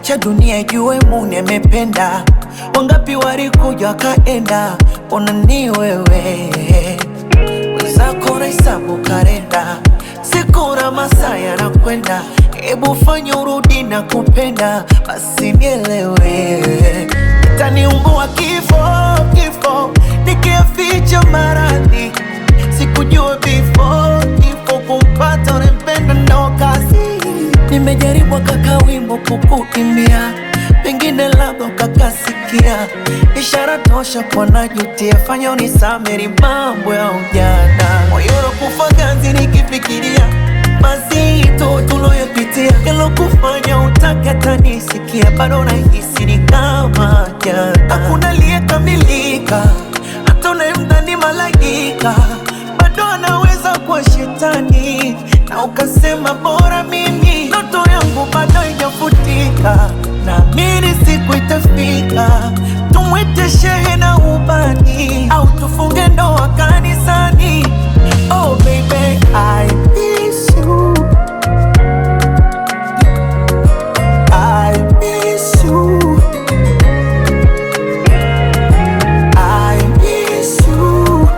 acha dunia ijue Muni amependa. Wangapi walikuja wakaenda, ona ni wewe wenzako nahesabu karenda, siku na masaa yanakwenda, hebu fanya urudi na kupenda, basi nielewe, itaniumbua kifo kifo, nikiaficha maradhi, sikujua before kifo kumpata unempenda ndo kazi. Nimejaribu kaka wimbo kukuimbia, pengine labda ukakasikia, ishara tosha kwa najutia, fanya unisameri mambo ya ujana, moyo unakufa ganzi nikifikiria mazito tuloyopitia, yalokufanya utake tanisikia, bado nahisi ni kama jana, hakuna aliyekamilika, hata unayemdhani malaika bado anaweza kuwa shetani, na ukasema bora mimi, ndoto yangu bado haijafutika, naamini siku itafika, tumwite shehe na ubani, au tufunge ndoa kanisani. Oh baby, I miss you. I miss you. I miss you.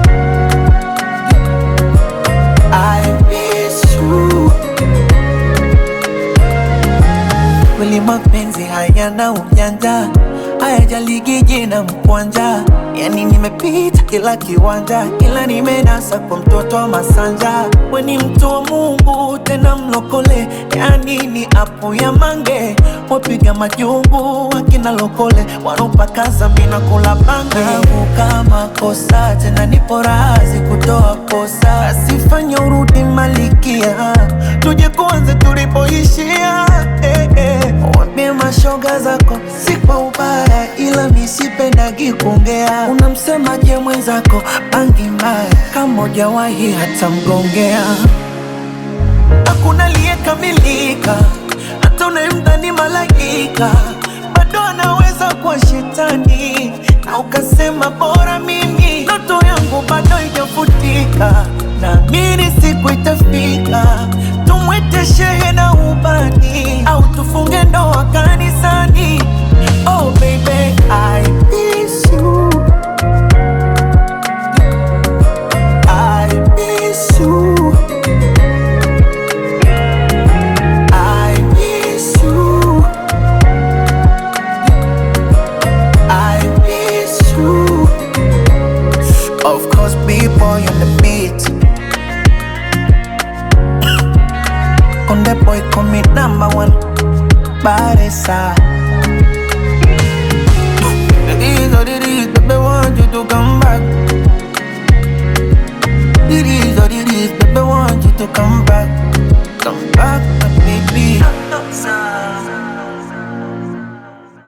I miss you. Kweli mapenzi hayana ujanja, hayajaligi jina mkwanja. Yani nimepita kila kiwanja, ila nimenasa kwa mtoto wa Masanja. We ni mtu wa Mungu tena mlokole, yani ni apo ya mange. Wapiga majungu wakina lokole, wanopakaza mina kula bange. Kama kosa tena nipo razi kutoa kosa, asifanya urudi malikia, tuje kuanze tulipoishia eh, eh. Wambie mashoga zako si kwa ubaya, ila misipendagi kuongea. Unamsemaje mwenzako bangi mbaya, kama hujawahi hata mgongea. Hakuna aliyekamilika, hata unayemdhani malaika bado anaweza kuwa shetani, na ukasema bora mimi, ndoto yangu bado haijafutika, naamini siku itafika, tumwite shehe na ubani, au tufunge ndoa kanisani. Oh baby, I miss you. I miss you. I miss you. I miss you. Of course, B-boy on the beat. On the boy, call me number one. Baresa.